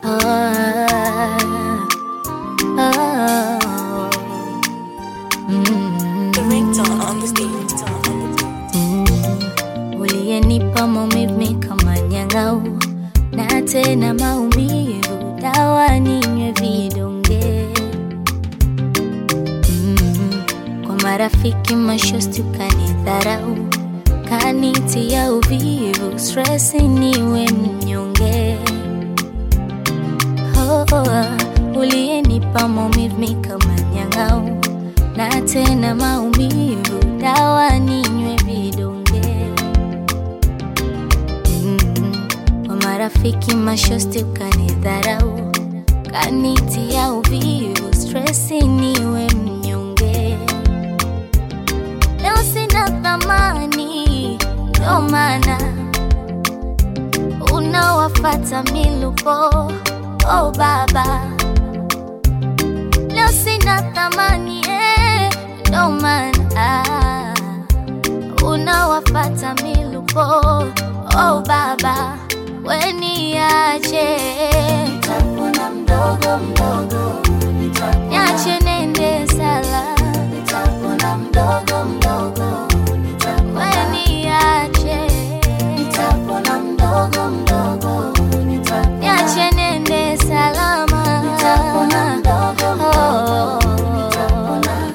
oh, mm, The ringtone on the beat. mm. Uliyenipa maumivu kama nyang'au na tena maumivu, dawa ninywe vidonge mm. Kwa marafiki mashosti ukanidharau, kanitia uvivu, stress niwe mnyonge oh, oh, uliyenipa maumivu kama nyang'au na tena maumivu, dawa ninywe vidonge mm. Kwa marafiki mashosti ukanidharau, kanitia uvivu, stress niwe mnyonge. Leo sina thamani, ndo maana unawafata milupo. Oh baba, leo sina thamani eh, ndo maana unawafata milupo. Oh baba, weniache nitapona mdogo mdogo, niache nende sala, nitapona mdogo mdogo, weniache nitapona mdogo mdogo, niache nende salama, nitapona mdogo mdogo, nitapona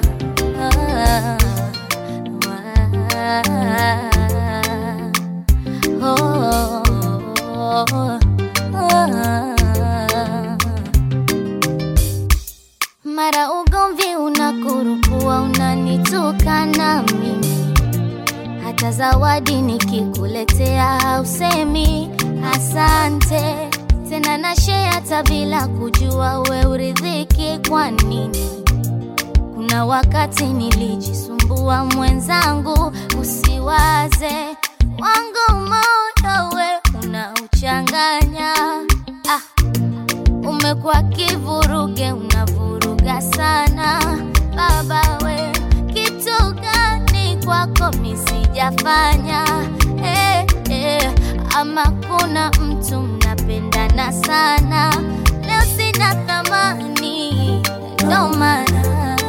mara ugomvi unakurukua, unanitukana mimi, hata zawadi nikikuletea hausemi asante tena, na share hata bila kujua we uridhiki kwa nini? Kuna wakati nilijisumbua mwenzangu, usiwaze wangu moyo we unauchanganya. Ah, umekuwa kivuruge, unavuruga sana baba we, kitu gani kwako misijafanya? Eh, eh, ama kuna mtu mnapendana sana, leo sina thamani, ndo maana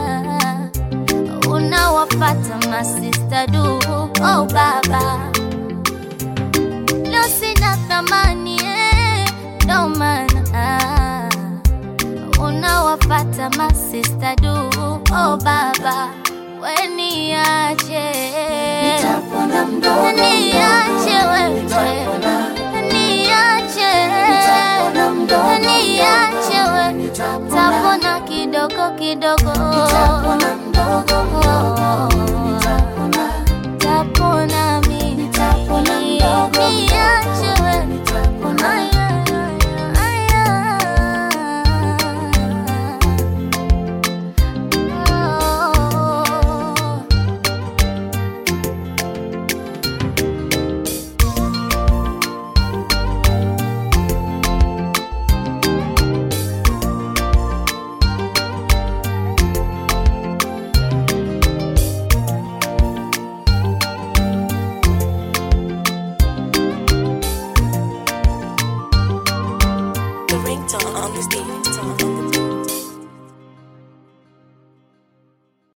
unawafata masista du. Oh baba, leo sina thamani eh, ndo maana unawafata masista du. Oh baba, weniache Nitapona mdogo niache wewe niache Nitapona mdogo niache wewe tapona kidogo kidogo Nitapona mdogo mdogo.